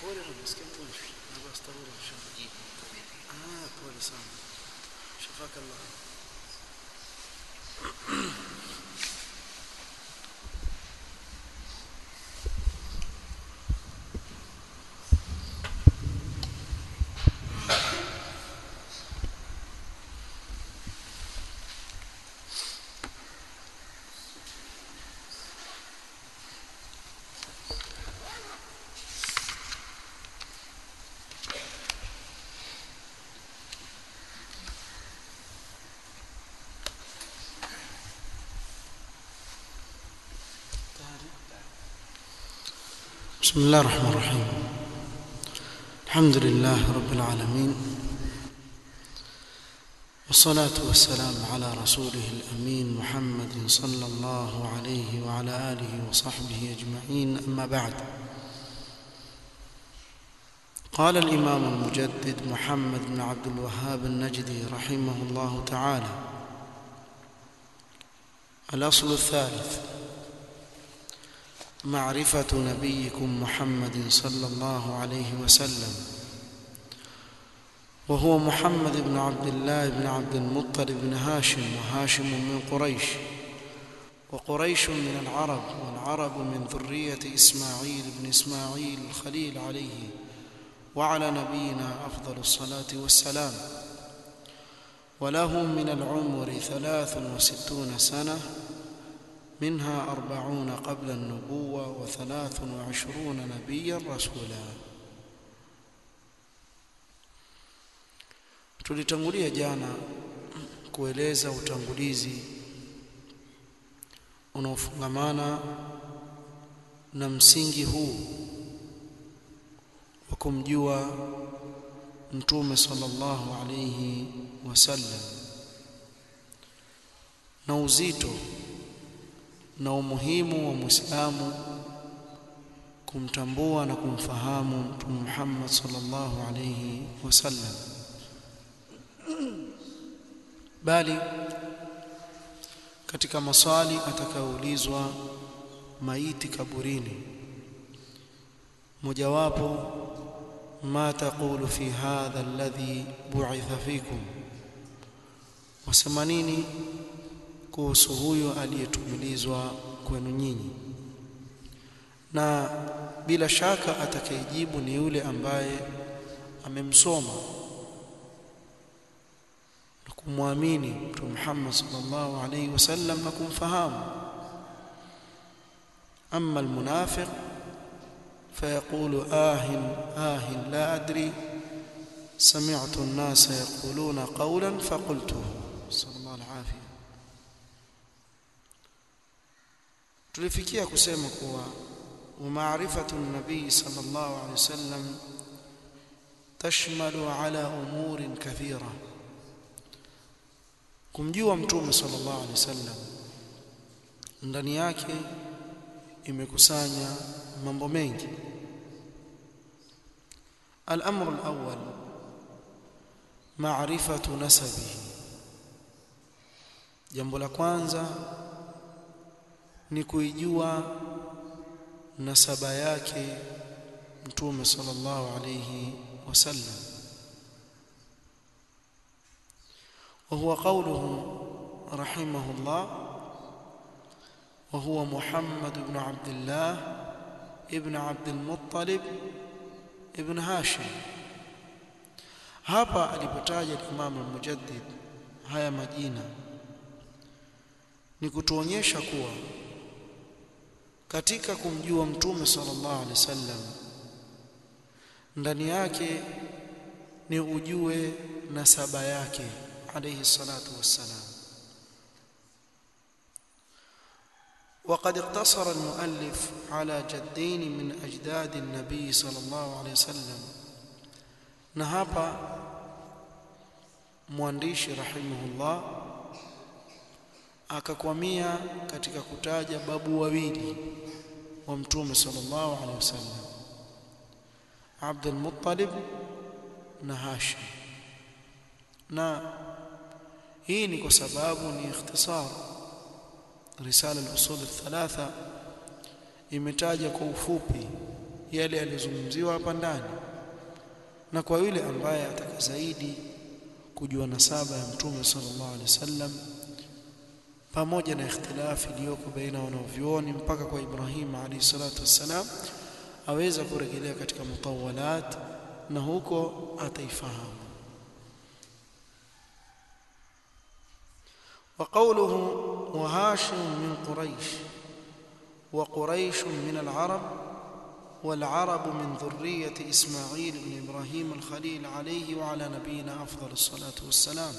pole na msikia pole na basi tarudi inshallah ah pole sana shafaka Allah بسم الله الرحمن الرحيم الحمد لله رب العالمين والصلاة والسلام على رسوله الأمين محمد صلى الله عليه وعلى آله وصحبه أجمعين أما بعد قال الإمام المجدد محمد بن عبد الوهاب النجدي رحمه الله تعالى الأصل الثالث معرفة نبيكم محمد صلى الله عليه وسلم وهو محمد بن عبد الله بن عبد المطلب بن هاشم وهاشم من قريش وقريش من العرب والعرب من ذرية إسماعيل بن إسماعيل الخليل عليه وعلى نبينا أفضل الصلاة والسلام وله من العمر ثلاث وستون سنة منها أربعون قبل النبوة وثلاث وعشرون نبيا رسولا tulitangulia jana kueleza utangulizi unaofungamana na msingi huu wa kumjua mtume sallallahu alayhi wasallam na uzito na umuhimu wa Muislamu kumtambua na kumfahamu Mtume Muhammad sallallahu alayhi wasallam bali katika maswali atakayoulizwa maiti kaburini mojawapo ma taqulu fi hadha alladhi bu'itha fikum wasema nini kuhusu huyo aliyetumilizwa kwenu nyinyi na bila shaka atakayejibu ni yule ambaye amemsoma na kumwamini Mtume Muhammad sallallahu alaihi wasallam na kumfahamu amma almunafiq فيقول آه آه لا أدري سمعت الناس يقولون قولا فقلته صلى الله العافية tulifikia kusema kuwa umaarifatu nabii sallallahu alaihi wasallam tashmalu ala umurin kathira kumjua mtume sallallahu alaihi wasallam ndani yake imekusanya mambo mengi الامر الاول معرفه نسبه jambo la kwanza ni kuijua nasaba yake mtume sallallahu alayhi wasallam وهو قوله رحمه الله وهو محمد بن عبد الله ابن عبد المطلب ابن هاشم hapa alipotaja Imam al-Mujaddid haya majina ni kutuonyesha kuwa katika kumjua mtume sallallahu alaihi wasallam ndani yake ni ujue nasaba yake alayhi salatu wassalam وقد اقتصر المؤلف على جدين من أجداد النبي صلى الله عليه وسلم نهابا mwandishi rahimahullah akakwamia katika kutaja babu wawili wa mtume sallallahu alaihi wasallam Abdul Muttalib na Hashim na hii ni kwa sababu ni ikhtisar risala al-usul al-thalatha imetaja kwa ufupi yale yaliyozungumziwa hapa ndani na kwa yule ambaye ataka zaidi kujua nasaba ya mtume sallallahu alaihi wasallam pamoja na ikhtilafi iliyoko baina wanavyuoni mpaka kwa Ibrahim alayhi salatu wassalam aweza kurejelea katika mutawalat na huko ataifahamu وقوله وهاشم من قريش وقريش من العرب والعرب من ذرية إسماعيل بن إبراهيم الخليل عليه وعلى نبينا أفضل الصلاة والسلام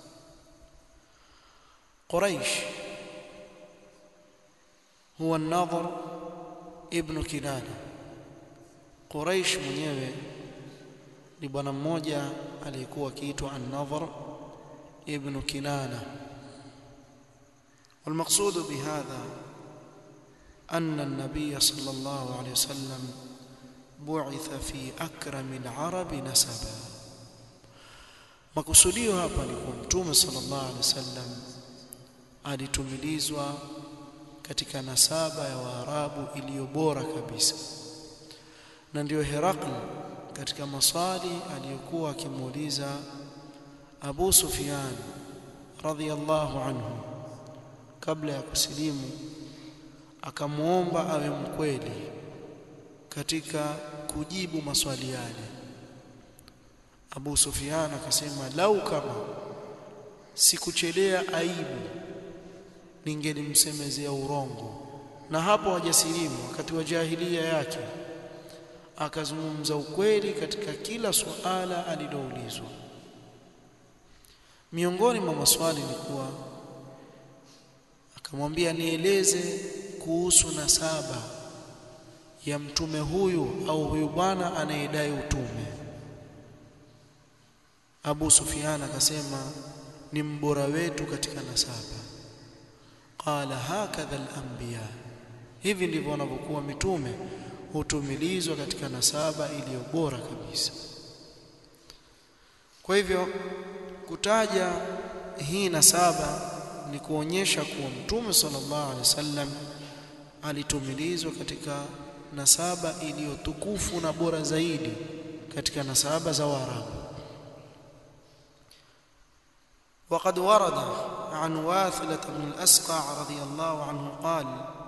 قريش هو الناظر ابن كنانة قريش mwenyewe ni bwana mmoja aliyekuwa akiitwa An-Nadhr ibn Kinana والمقصود بهذا أن النبي صلى الله عليه وسلم بعث في أكرم العرب نسبا makusudio hapa ni kwa mtume sallallahu alaihi wasallam alitumilizwa katika nasaba ya Waarabu iliyo bora kabisa na ndiyo Herakl katika maswali aliyokuwa akimuuliza Abu Sufyan radhiyallahu anhu kabla ya kusilimu akamwomba awe mkweli katika kujibu maswali yale Abu Sufyan akasema lau kama sikuchelea aibu ningelimsemezea urongo na hapo hajasilimu wakati wa jahilia yake akazungumza ukweli katika kila suala aliloulizwa miongoni mwa maswali ni kuwa akamwambia nieleze kuhusu nasaba ya mtume huyu au huyu bwana anayedai utume Abu Sufyan akasema ni mbora wetu katika nasaba qala hakadha al-anbiya hivi ndivyo wanavyokuwa mitume hutumilizwa katika nasaba iliyo bora kabisa kwa hivyo kutaja hii nasaba ni kuonyesha kuwa mtume sallallahu alaihi wasallam alitumilizwa katika nasaba iliyotukufu na bora zaidi katika nasaba za Waarabu وقد ورد عن واثلة بن الأسقع رضي الله عنه قال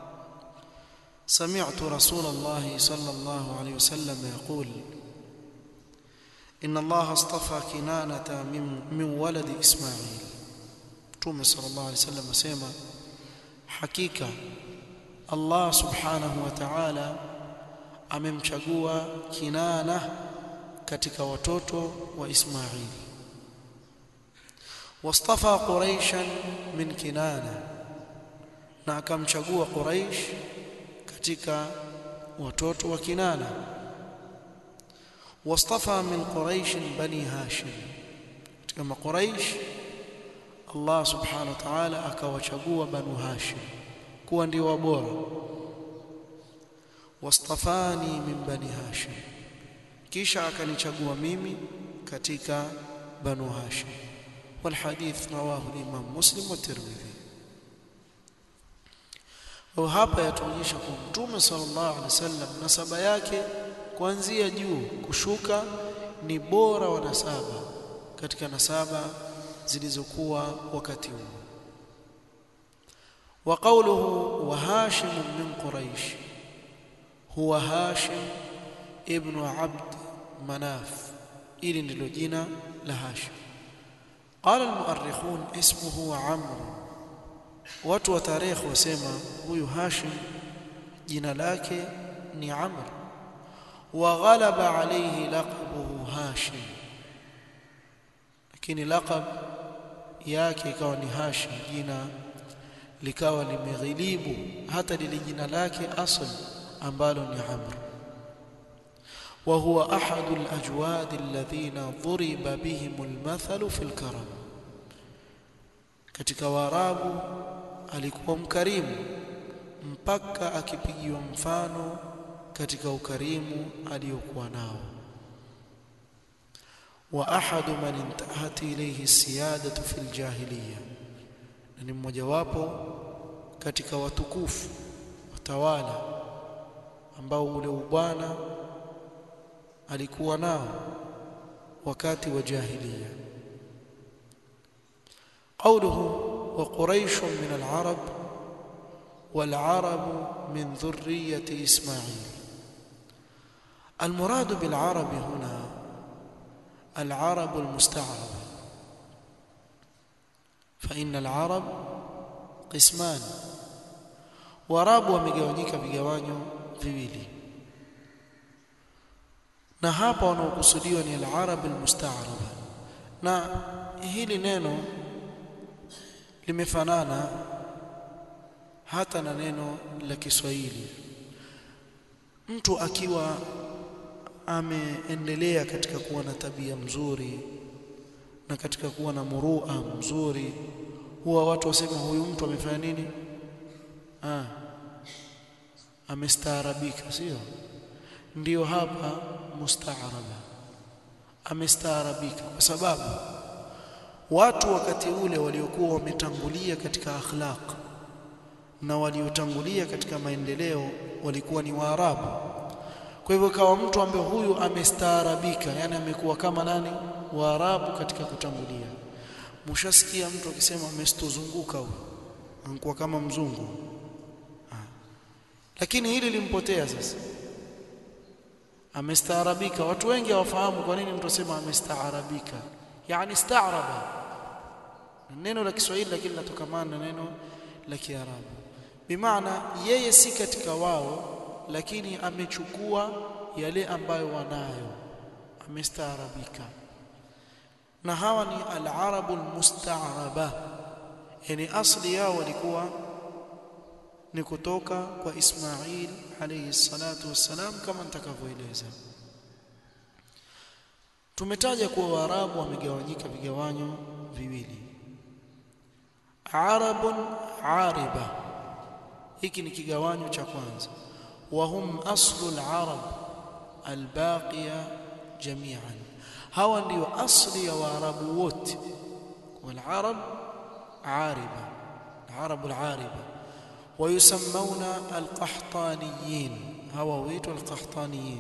سمعت رسول الله صلى الله عليه وسلم يقول إن الله اصطفى كنانة من, من ولد إسماعيل تومي صلى الله عليه وسلم سيما حقيقة الله سبحانه وتعالى amemchagua Kinana katika watoto wa Ismaili wastafa Quraishan min Kinana na akamchagua Quraish katika watoto wa Kinana wastafa min Quraish bani Hashim katika Quraish Allah subhanahu wa ta'ala akawachagua banu Hashim kuwa ndio wabora wastafani min bani Hashim kisha akanichagua mimi katika banu Hashim والحديث رواه الإمام مسلم والترمذي au hapa yatuonyesha kwa mtume sallallahu alaihi wasallam nasaba yake kuanzia juu kushuka ni bora wa nasaba katika nasaba zilizokuwa wakati huo wa qawluhu wa hashim min quraish huwa hashim ibn abd manaf ili ndilo jina la hashim قال المؤرخون اسمه عمرو watu wa tarehe wasema huyu Hashim jina lake ni Amr wa ghalaba alayhi laqabuhu Hashim lakini laqab yake ikawa ni Hashim jina likawa limeghilibu hata lile jina lake asl ambalo ni Amr وهو أحد الأجواد الذين ضرب بهم المثل في الكرم katika waarabu alikuwa mkarimu mpaka akipigiwa mfano katika ukarimu aliyokuwa nao wa ahadu man intahat ilayhi siyadatu fil jahiliya na ni mmojawapo katika watukufu watawala ambao ule ubwana alikuwa nao wakati wa jahiliya قوله وقريش من العرب والعرب من ذرية إسماعيل المراد بالعرب هنا العرب المستعربة فإن العرب قسمان warabu wamegawanyika vigawanyo viwili na hapa wanaokusudiwa ni al-arab al-musta'raba na hili neno limefanana hata na neno la Kiswahili mtu akiwa ameendelea katika kuwa na tabia mzuri na katika kuwa na murua mzuri huwa watu wasema huyu mtu amefanya nini ah amestaarabika sio ndiyo hapa mustaaraba amestaarabika kwa sababu watu wakati ule waliokuwa wametangulia katika akhlaq na waliotangulia katika maendeleo walikuwa ni Waarabu. Kwa hivyo kawa mtu ambaye huyu amestaarabika, yani amekuwa kama nani? Waarabu katika kutangulia. Mshasikia mtu akisema amestozunguka huyu, anakuwa kama mzungu. Ha. Lakini hili limpotea sasa. Amestaarabika. Watu wengi hawafahamu kwa nini mtu asema amestaarabika. Yani staaraba. Neno la Kiswahili lakini latokamana na neno la Kiarabu. Bimaana yeye si katika wao lakini amechukua yale ambayo wanayo amestaarabika na hawa ni al-arabu al-musta'raba yani asli yao walikuwa ni kutoka kwa Ismail alayhi salatu wassalam kama nitakavyoeleza tumetaja kuwa waarabu wamegawanyika vigawanyo viwili arabun ariba hiki ni kigawanyo cha kwanza وهم أصل العرب الباقية جميعا هوا ndio asli ya waarabu wote والعرب عاربة العرب العاربة ويسمون القحطانيين هوا ويت القحطانيين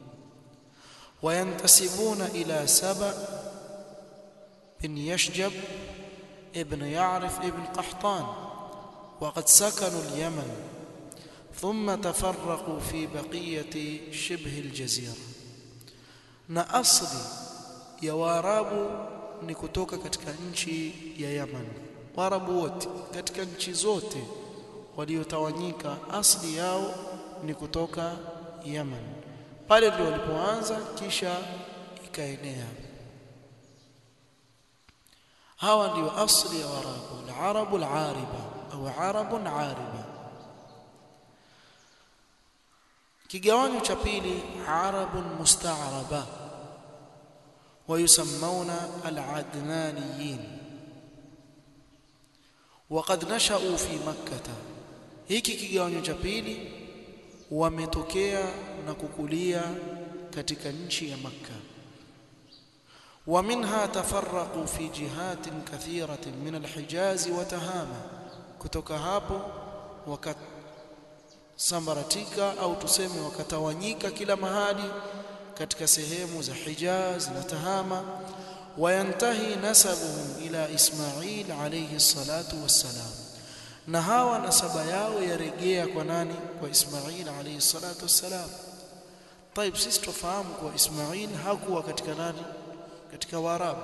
وينتسبون إلى سبأ بن يشجب ابن يعرف ابن قحطان وقد سكنوا اليمن ثم تفرقوا في بقية شبه الجزيرة na asli ya waarabu ni kutoka katika nchi ya Yaman waarabu wote katika nchi zote waliotawanyika asli yao ni kutoka Yaman pale ndio walipoanza kisha ikaenea hawa ndio asli ya waarabu al-arabu al-ariba au arabun ariba kigawanyo cha pili arabun musta'raba ويسمون العدنانيين وقد نشأوا في مكة hiki kigawanyo cha pili wametokea na kukulia katika nchi ya Makka ومنها تفرقوا في جهات كثيرة من الحجاز وتهامة kutoka hapo wakat sambaratika au tuseme wakatawanyika kila mahali katika sehemu za Hijaz na Tahama wayantahi nasabuhum ila Ismail alayhi salatu wassalam na hawa nasaba yao yarejea kwa nani kwa Ismail alayhi salatu wassalam طيب sisi tufahamu kwa Ismail hakuwa katika nani katika Waarabu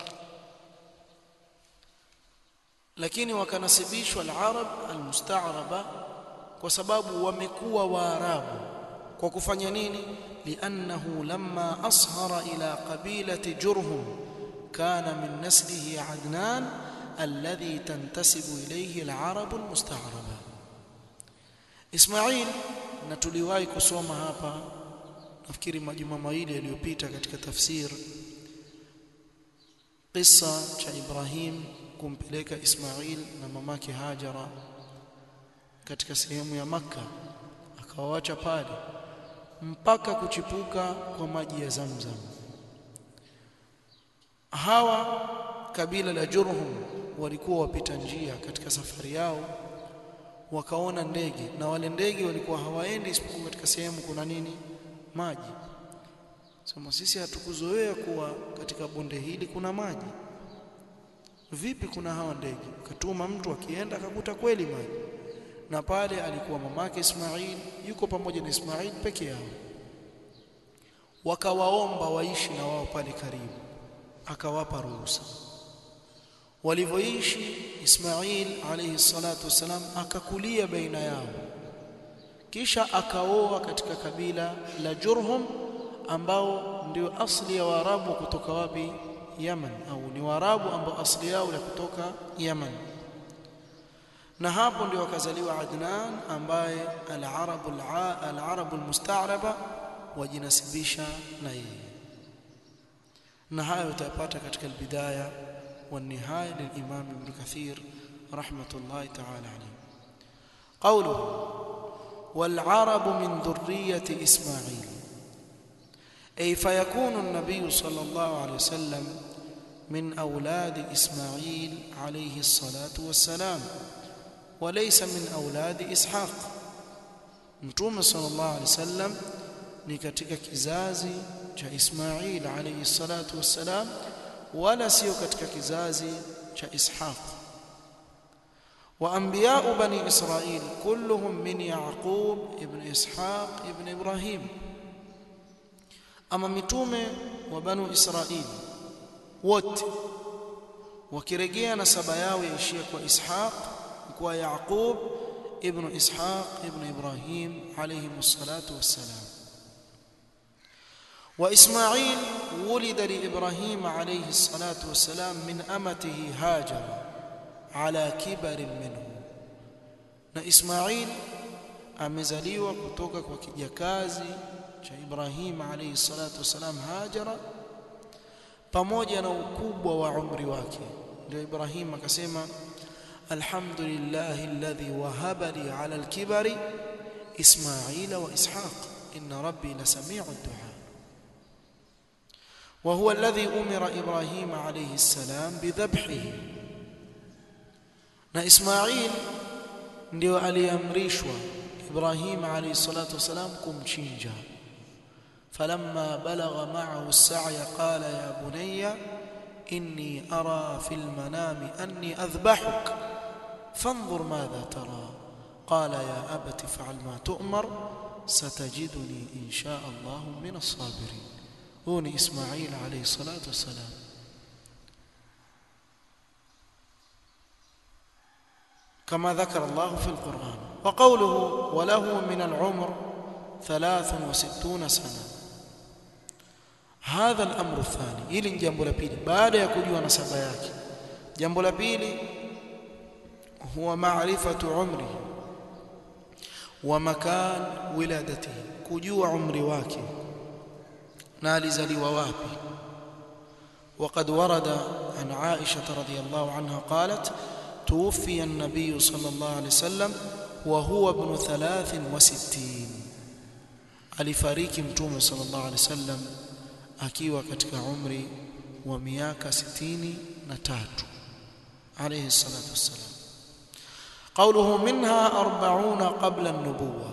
lakini wakanasibishwa al-Arab al-musta'raba kwa sababu wamekuwa Waarabu kwa kufanya nini li'annahu lamma ashara ila qabilati jurhum kana min naslihi adnan alladhi tantasibu ilayhi al-arab al-musta'raba Ismail na tuliwahi kusoma hapa nafikiri majuma mawili yaliyopita katika tafsir kisa cha Ibrahim kumpeleka Ismail na mamake Hajara katika sehemu ya Makka akawaacha pale mpaka kuchipuka kwa maji ya Zamzam hawa kabila la Jurhum walikuwa wapita njia katika safari yao wakaona ndege na wale ndege walikuwa hawaendi isipokuwa katika sehemu kuna nini maji sema sisi hatukuzoea kuwa katika bonde hili kuna maji vipi kuna hawa ndege akatuma mtu akienda akakuta kweli maji na pale alikuwa mamake Ismail yuko pamoja na Ismail peke yao wakawaomba waishi na wao pale karibu akawapa ruhusa walivyoishi Ismail alayhi salatu wasalam akakulia baina yao kisha akaoa katika kabila la Jurhum ambao ndio asli ya Waarabu kutoka wapi Yaman au ni Waarabu ambao asli yao ya kutoka Yaman na hapo ndio akazaliwa Adnan ambaye al-Arabu al-Arabu al-Musta'raba wajinasibisha na yeye na hayo utapata katika albidaya والنهايه للامام ابن كثير رحمه الله تعالى عليه قوله والعرب من ذريه اسماعيل اي فيكون النبي صلى الله عليه وسلم من اولاد اسماعيل عليه الصلاه والسلام وليس من اولاد اسحاق متوم صلى الله عليه وسلم ni katika kizazi cha Ismail alayhi salatu wassalam wala sio katika kizazi cha Ishaq wa anbiya'u bani Israil kulluhum min Yaqub ibn Ishaq ibn Ibrahim ama mitume wa banu Israil wote wakirejea nasaba yao yaishia kwa Ishaq kwa Yaqub ibn Ishaq ibn Ibrahim alayhi salatu wassalam وإسماعيل ولد لإبراهيم عليه الصلاة والسلام من أمته هاجر على كبر منه na Ismail amezaliwa kutoka kwa kijakazi cha Ibrahim alayhi salatu wasalam Hajara pamoja na ukubwa wa umri wake ndio Ibrahim akasema alhamdulillah alladhi wahaba li ala alkibari Ismaila wa Ishaq inna rabbi lasami'u ad-du'a وهو الذي أمر إبراهيم عليه السلام بذبحه na Ismail ndio aliamrishwa Ibrahim alayhi salatu wasalam kumchinja فلما بلغ معه السعي قال يا بني إني أرى في المنام أني أذبحك فانظر ماذا ترى قال يا أبت فعل ما تؤمر ستجدني إن شاء الله من الصابرين هو إسماعيل عليه الصلاة والسلام كما ذكر الله في القرآن وقوله وله من العمر ثلاث وستون سنة هذا الأمر الثاني إلي جنب لبيلي بعد يكجوا نسبة yake jambo la pili huwa maarifatu umri wa makan wiladatihi kujua umri wake na alizaliwa wapi وقد ورد عن عائشة رضي الله عنها قالت توفي النبي صلى الله عليه وسلم وهو ابن ثلاث وستين alifariki mtume sallallahu alaihi wasallam akiwa katika umri wa miaka 63 alayhi salatu wassalam قوله منها 40 قبل النبوه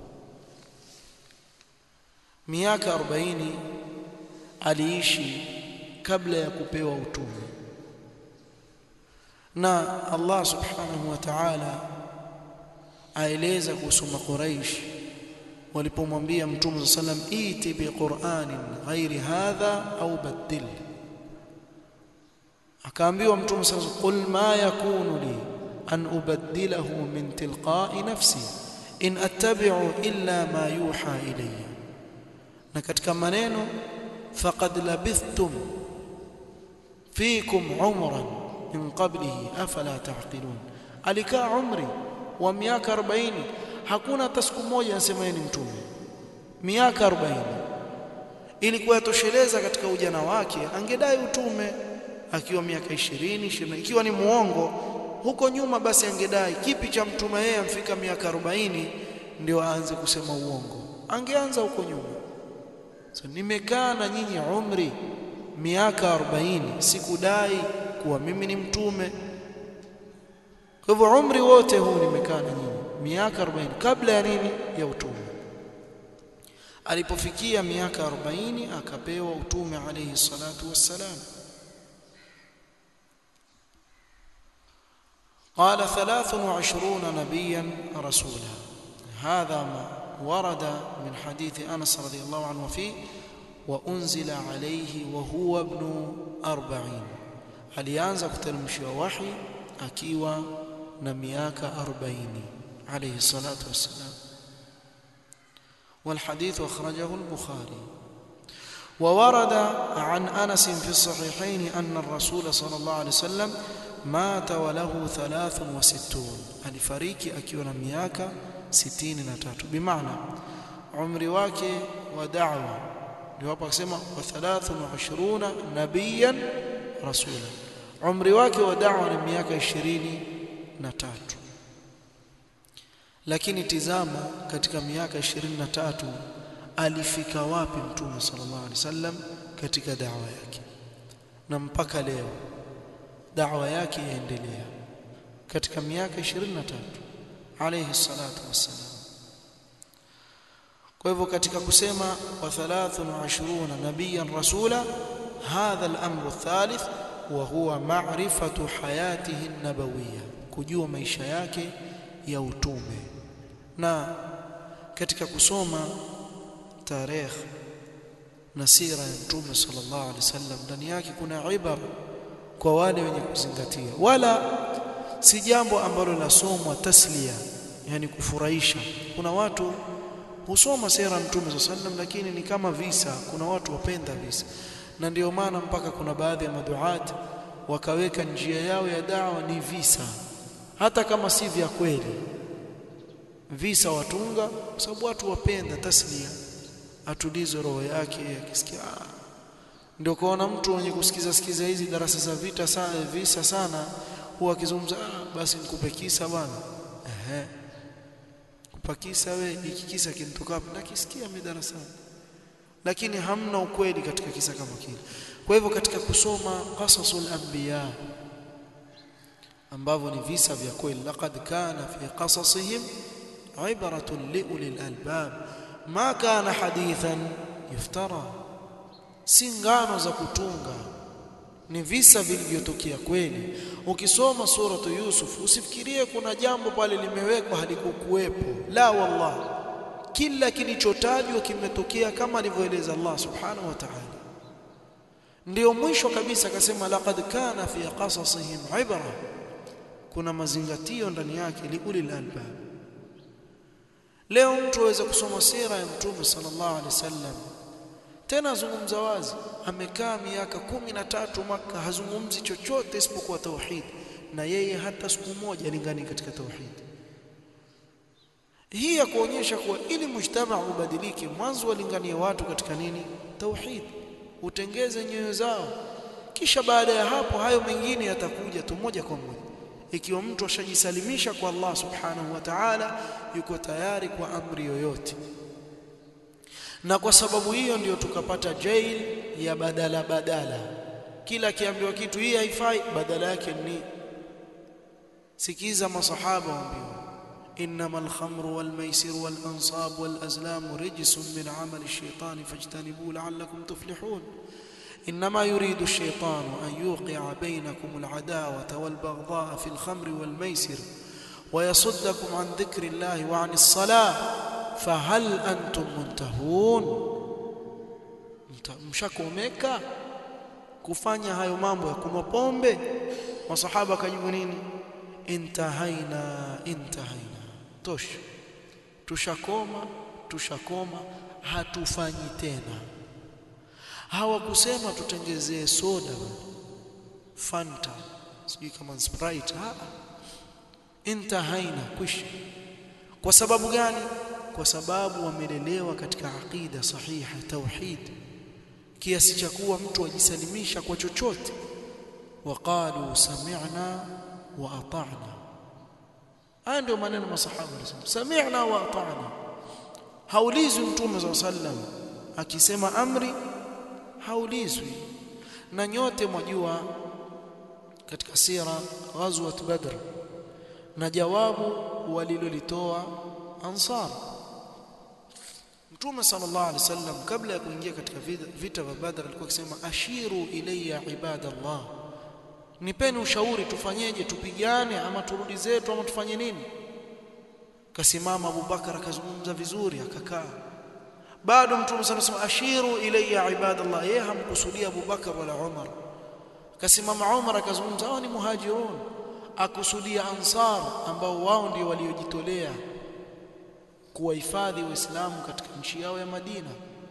miaka 40 aliishi kabla ya kupewa utume na Allah subhanahu wa ta'ala aeleza kuhusu makuraish walipomwambia mtume sallam iti biqur'anin ghairi hadha au badil akaambiwa mtume sallam qul ma yakunu li an ubaddilahu min tilqa'i nafsi in attabi'u illa ma yuha ilayya na katika maneno faqad labithtum fikum umran min qablihi afala taqilun alikaa umri wa miaka 40 hakuna hata siku moja anasema ni mtume miaka 40 ilikuwa yatosheleza katika ujana wake angedai utume akiwa miaka 20 20 ikiwa ni muongo huko nyuma basi angedai kipi cha mtume yeye amfika miaka 40 ndio aanze kusema uongo angeanza huko nyuma so nimekaa na nyinyi umri miaka 40 sikudai kuwa mimi ni mtume kwa hivyo umri wote huu nimekaa na nyinyi miaka 40 kabla ya nini ya utume alipofikia miaka 40 akapewa utume alayhi salatu wassalam قال ثلاث وعشرون نبيا رسولا هذا ما ورد من حديث أنس رضي الله عنه فيه وأنزل عليه وهو ابن أربعين alianza kuteremshiwa wahi akiwa na miaka 40 عليه الصلاة والسلام والحديث أخرجه البخاري وورد عن أنس في الصحيحين أن الرسول صلى الله عليه وسلم مات وله ثلاث وستون alifariki akiwa na miaka 63 bimaana umri wake wa da'wa ndio hapa akisema wa 23 nabiyan rasula umri wake wa da'wa ni miaka 23 lakini tizama katika miaka 23 alifika wapi mtume sallallahu alaihi wasallam katika da'wa yake na mpaka leo da'wa yake yaendelea katika miaka 23 alayhi salatu wassalam kwa hivyo katika kusema wa 23 nabiyan rasula hadha al-amru thalith wa huwa ma'rifatu hayatihi an-nabawiyya kujua maisha yake ya utume na katika kusoma tarehe na sira ya mtume sallallahu alaihi wasallam ndani yake kuna ibara kwa wale wenye kuzingatia wala si jambo ambalo lasomwa taslia yani kufurahisha kuna watu husoma sera mtume sallallahu alaihi wasallam lakini ni kama visa kuna watu wapenda visa na ndio maana mpaka kuna baadhi ya maduat wakaweka njia yao ya dawa ni visa hata kama si vya kweli visa watunga kwa sababu watu wapenda taslia atulize roho yake akisikia ndio kuona mtu mwenye kusikiza sikiza hizi darasa za vita sana visa sana huwa akizungumza ah, basi nikupe kisa bwana ehe kupa kisa we hiki kisa kinatoka wapi nakisikia mimi darasani lakini hamna ukweli katika kisa kama kile kwa hivyo katika kusoma qasasul anbiya ambavyo ni visa vya kweli laqad kana fi qasasihim ibratun liulil albab ma kana hadithan yuftara si ngano za kutunga ni visa vilivyotokea kweli ukisoma suratu yusuf usifikirie kuna jambo pale limewekwa halikukuwepo la wallah kila kilichotajwa kimetokea kama alivyoeleza Allah subhanahu wa ta'ala ndio mwisho kabisa akasema laqad kana fi qasasihim ibra kuna mazingatio ndani yake liulil albab leo mtu aweza kusoma sira ya mtume sallallahu alaihi wasallam tena azungumza wazi amekaa miaka kumi na tatu maka hazungumzi chochote isipokuwa tauhid na yeye hata siku moja lingani katika tauhid hii ya kuonyesha kuwa ili mujtama ubadilike mwanzo walinganie watu katika nini tauhid utengeze nyoyo zao kisha baada ya hapo hayo mengine yatakuja tu moja kwa moja ikiwa mtu ashajisalimisha kwa Allah subhanahu wa ta'ala yuko tayari kwa amri yoyote na kwa sababu hiyo ndio tukapata jail ya badala badala kila akiambiwa kitu hii haifai badala yake ni sikiza masahaba waambiwa انما الخمر والميسر والانصاب والازلام رجس من عمل الشيطان فاجتنبوه لعلكم تفلحون انما يريد الشيطان ان يوقع بينكم العداوه والبغضاء في الخمر والميسر ويصدكم عن ذكر الله وعن الصلاه فهل انتم منتهون mshakomeka kufanya hayo mambo ya kunywa pombe masahaba kajibu nini intahaina intahaina tosha tushakoma tushakoma hatufanyi tena hawakusema tutengezee soda fanta sijui kama sprite ha intahaina kwisha kwa sababu gani kwa sababu wamelelewa katika aqida sahiha tauhid kiasi cha kuwa mtu ajisalimisha kwa chochote waqalu sami'na wa ata'na haya ndio maneno masahaba wanasema sami'na wa ata'na haulizwi mtume za sallam akisema amri haulizwi na nyote mwajua katika sira ghazwat badr na jawabu walilolitoa ansar mtume sallallahu alaihi wasallam kabla ya kuingia katika vita vya Badr alikuwa akisema ashiru ilayya ibadallah nipeni ushauri tufanyeje tupigane ama turudi zetu ama tufanye nini kasimama Abubakar akazungumza vizuri akakaa bado mtume sana sema ashiru ilayya ibadallah yeye hamkusudia Abubakar wala Umar kasimama Umar akazungumza hao ni muhajirun akusudia ansar ambao wao ndio waliojitolea kuwahifadhi waislamu katika nchi yao ya Madina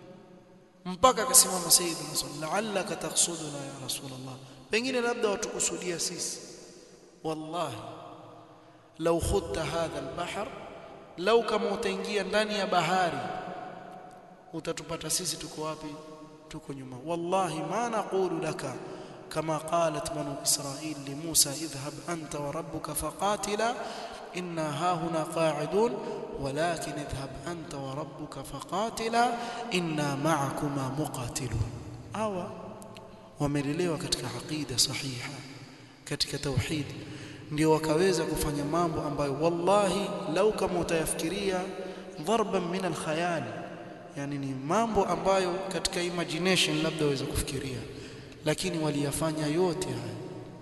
mpaka akasimama sayyidina sallallahu la'allaka taqsuduna ya rasulullah pengine labda watukusudia sisi wallahi law khutta hadha albahr law kama utaingia ndani ya bahari utatupata sisi tuko wapi tuko nyuma wallahi ma naqulu laka kama qalat banu israil li musa idhhab anta wa rabbuka faqatila inna hahuna qa'idun walakin idhhab anta wa rabbuka faqatila inna ma'akuma muqatilun awa wamelelewa katika aqida sahiha katika tauhid ndio wakaweza kufanya mambo ambayo wallahi lau kama utayafikiria dharban min alkhayal yani ni mambo ambayo katika imagination labda waweza kufikiria lakini waliyafanya yote haya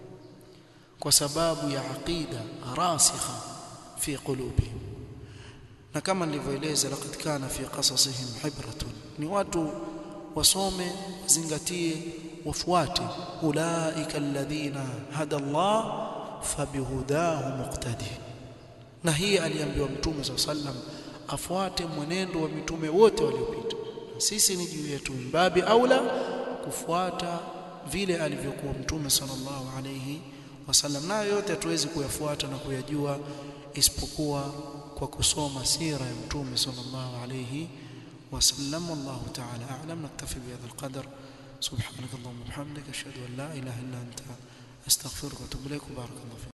kwa sababu ya aqida rasikha fi qulubihim na kama nilivyoeleza laqad kana fi qasasihim hibratun ni watu wasome zingatie wafuate ulaika alladhina hada Allah fabihudahu muqtadi na hii aliambiwa mtume sallam afuate mwenendo wa mitume wote waliopita sisi ni juu yetu mbabi aula kufuata vile alivyokuwa mtume sallallahu alayhi wasallam nayo yote hatuwezi kuyafuata na kuyajua isipokuwa kwa kusoma sira ya mtume sallallahu alayhi wasallam wallahu ta'ala a'lam naktafi bihadha alqadar subhanak allahumma wa bihamdika ashhadu an la ilaha illa anta astaghfiruka wa atubu ilaik barakallahu